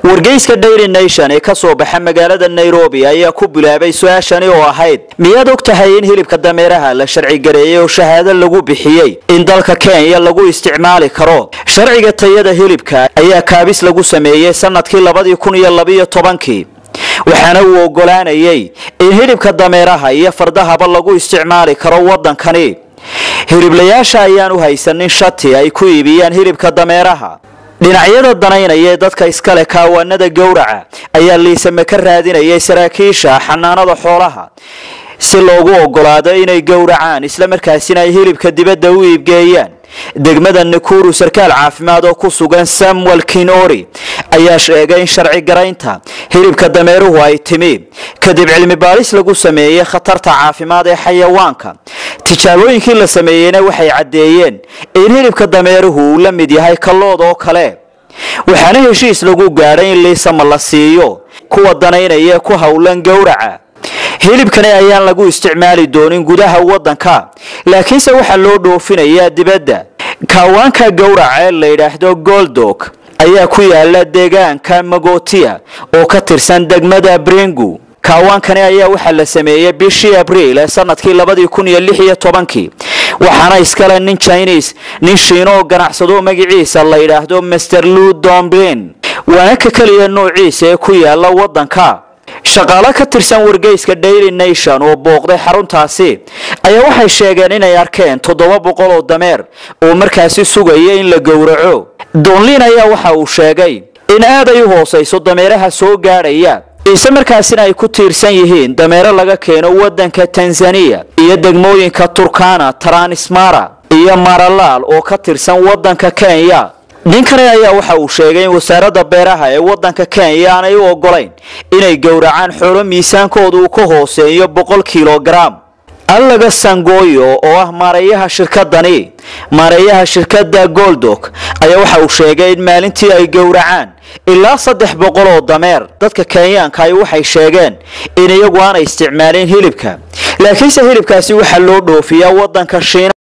wargeyska daily nation ee kasoo baxa magaalada nairobi ayaa ku bilaabay su-aashani oo ahayd miyaad og tahay in hilibka dameeraha la sharci gareeyay oo shahaado lagu bixiyey in dalka kenya lagu isticmaali karo sharciga tayada hilibka ayaa kaabis lagu sameeyey sanadkii labadii kun iyo labiyo tobankii waxaana uu ogolaanayay in hilibka dameeraha iyo fardahaba lagu isticmaali karo waddankani hiliblayaasha ayaan u haysanin shati ay ku iibiyaan hilibka dameeraha dhinacyada danaynaya ee dadka iskale kaawaanada gowraca ayaa liisame ka raadinayay saraakiisha xanaanada xoolaha si loogu ogolaado inay gowracaan islamarkaasina ay hilibka dibadda u iibgeeyaan degmada nakuru sarkaal caafimaad oo ku sugan samuel kinori ayaa sheegay in sharci garaynta hilibka dameeruhu ay timi kadib cilmi baaris lagu sameeyey khatarta caafimaad ee xayawaanka tijaabooyinkii la sameeyeyna waxay caddeeyeen in hilibka dameeruhu uu la mid yahay kallood oo kale waxaana heshiis lagu gaadhay in liisama la siiyo kuwa danaynaya ku howlan gowraca hilibkani ayaan lagu isticmaali doonin gudaha waddanka laakiinse waxaa loo dhoofinayaa dibadda kaawaanka gowraca ee la yidhaahdo goldog ayaa ku yaala deegaanka magotia oo ka tirsan degmada brengu kaawaankani ayaa waxaa la sameeyey bishii abriil ee sanadkii labadii kun iyo lix iyo tobankii waxaana iskale nin chinis nin shiino oo ganacsado magaciisa la yidhaahdo master lu domblin waana ka keliya noociisa ee ku yaala waddanka shaqaalo ka tirsan wargeyska daily nation oo booqday xaruntaasi ayaa waxay sheegeen inay arkeen toddoba boqol oo dameer oo markaasi sugaya in la gowraco donlin ayaa waxa uu sheegay in aad ay u hoosayso dameeraha soo gaadhaya ise markaasina ay ku tiirsan yihiin dameero laga keeno waddanka tanzaniya iyo degmooyinka turkana taranismara iyo maralaal oo ka tirsan waddanka kenya ninkani ayaa waxa uu sheegay in wasaaradda beeraha ee waddanka kenya aanay u ogolayn inay gowracaan xoolo miisaankooda uu ka hooseeyo boqol kilogaram allaga sangoyo oo ah maareeyaha shirkadani maareeyaha shirkadda goldog ayaa waxa uu sheegay in maalintii ay gowracaan ilaa saddex boqol oo dameer dadka kenyaanka ay waxay sheegeen in iyagu aanay isticmaalin hilibka laakiinse hilibkaasi waxaa loo dhoofiyaa waddanka shiina